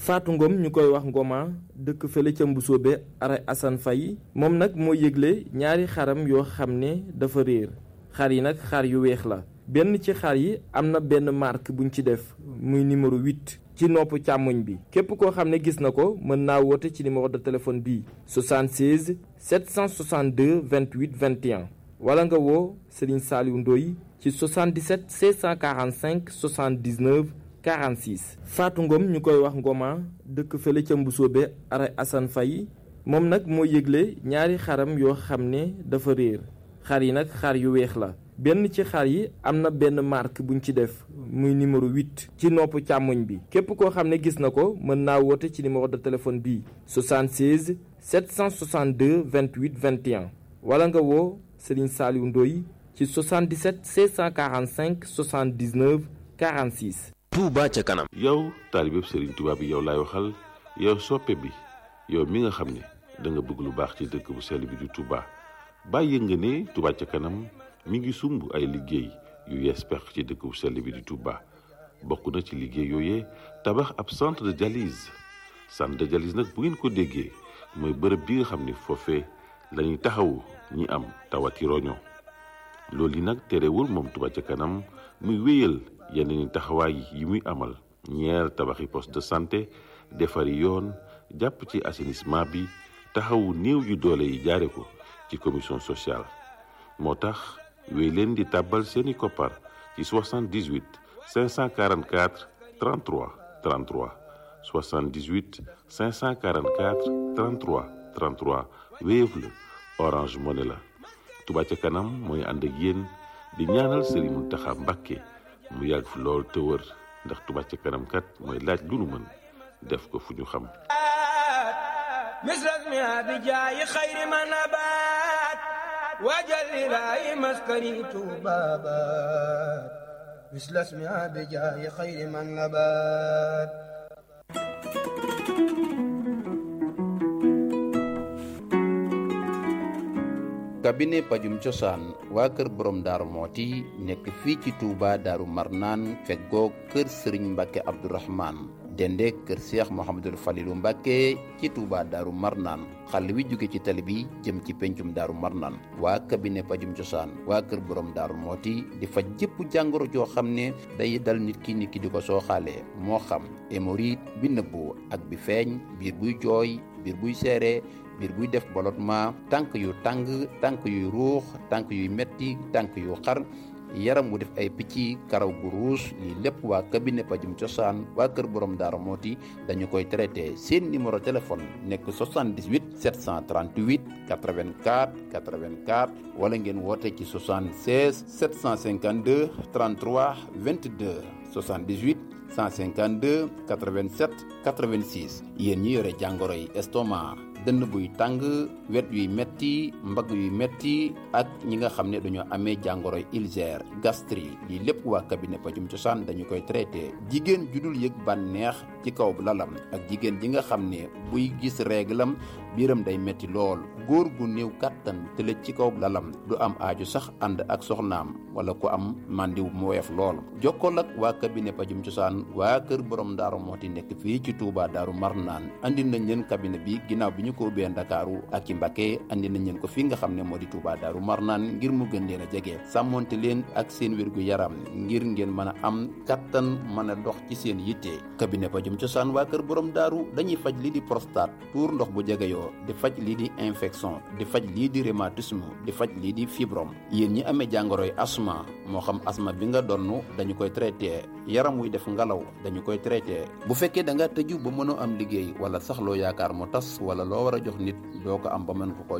Fatou Ngom ñu koy wax Ngoma dëkk fële ca Mbusoobe ara Assane Faye moom nag moo yëgle ñaari xaram yoo xam ne dafa réer xar yi nag xar yu weex la benn ci xar yi am na benn marque buñ ci def muy numéro 8 ci nopp càmmoñ bi képp koo xam ne gis na ko mën naa woote ci numéro de téléphone bii 76 762 28 21 wala nga woo Serigne Saliou Ndoye ci 77 645 79 46 Fatou Ngom ñu koy wax Ngoma dëkk fële ca Mbusoobe ara Assane Faye moom nag moo yëgle ñaari xaram yoo xam ne dafa réer xar yi nag xar yu weex la benn ci xar yi am na benn marque buñ ci def muy numéro 8 ci nopp càmmoñ bi képp koo xam ne gis na ko mën naa woote ci numéro de téléphone bii 76 762 28 21 wala nga woo Serigne Saliou Ndoye ci 77 645 79 46. Touba ca kanam. yow taalibeb Serigne Touba bi yow laay waxal yow soppe bi yow mi nga xam ne da nga bëgg lu baax ci dëkk bu sell bi di Touba bàyyi nga ne Touba ca kanam mi ngi sumb ay liggéey yu yees pex ci dëkk bu sell bi di Touba bokk na ci liggéey yooyee tabax ab centre de dialyse centre de dialyse nag bu ngeen ko déggee mooy bërëb bi nga xam ne foofee la ñuy taxawu ñi am tawati roño loolu yi nag terewul moom Touba ca kanam muy wéyal yeneen taxawaay yi muy amal ñeer tabaxi poste de santé defari yoon jàpp ci assainissement bi taxawu néew yu doole yi jaare ko ci commission sociale moo tax wéy leen di tàbbal seeni koppar ci 78 544 33 33 78 544 33 33 Wave la Orange Money la Touba ca kanam mooy ànd ak yéen di ñaanal Serigne Mountakha Mbacké mu yàgg fi lool te wër ndax Touba ca kanam kat mooy laaj lu nu mën def ko fu ñu xam misras mi abijaayi xayri ma nabaat waajal ilaahi maskani tuubaabaat misras mi abijaayi xayri ma nabaat cabinet pajum cosaan waa kër borom daaru mooti nekk fii ci Touba daaru marnaan feggoo kër sëriñ mbàkke abdourahman dende kër seex mohamadul falilu mbàkke ci Touba daaru marnaan xàll wi jóge ci tali bi jëm ci pencum daaru marnaan waa cabinet pajum cosaan waa kër borom daaru mooti di faj jëpp jàngoro joo xam ne day dal nit ki nit ki di ko sooxaalee moo xam hémorroïde bi nëbbu ak bi feeñ biir buy jooy biir buy seere biir buy def ballottement tànk yu tàng tànk yuy ruux tànk yuy metti tànk yu xar yaram wu def ay picc karaw gu ruus lii lépp waa cabinet pajum cosaan waa kër borom daara mooti dañu koy traité seen numéro téléphone nekk 78 738 84 84 wala ngeen woote ci 76 752 33 22 78 152 87 86 yéen ñi yore jàngoro yi estomac dënn buy tàng wet yuy metti mbagg yuy metti ak ñi nga xam ne dañoo amee jàngoro ulcère gastrique lii lépp waa cabinet pajum cosaan dañu koy traité jigéen ju dul yëg bànneex ci kaw lalam ak jigéen ji nga xam ne buy gis réglam biiram day metti lool góor gu néew kàttan tëlëj ci kaw lalam du am aaju sax ànd ak soxnaam wala ku am màndiw mu woyof lool jokkool ak waa cabinet pajum cosaan waa kër borom daaru mooti nekk fii ci Touba daaru marnaan andi nañ leen cabinet bi ginnaaw bi ñu ko ubbee ndakaaru ak ci Mbacké andi nañ leen ko fii nga xam ne moo di Touba daaru marnaan ngir mu gën leen a jege sàmmonte leen ak seen wérgu yaram ngir ngeen mën a am kattan mën a dox ci seen yitte cabinet pajum cosaan waa kër borom daaru dañuy faj lii di prostate tuur ndox bu jegeyoo di faj lii di infection di faj lii di rhumatisme di faj lii di fibrom yéen ñi amee jàngoroy asma moo xam asma bi nga donn dañu koy traité yaram wuy def ngalaw dañu koy traité bu fekkee da nga tëju ba mënoo am liggéey wala sax loo yaakaar mu tas wala loo war a jox nit doo ko am ba mën ko ko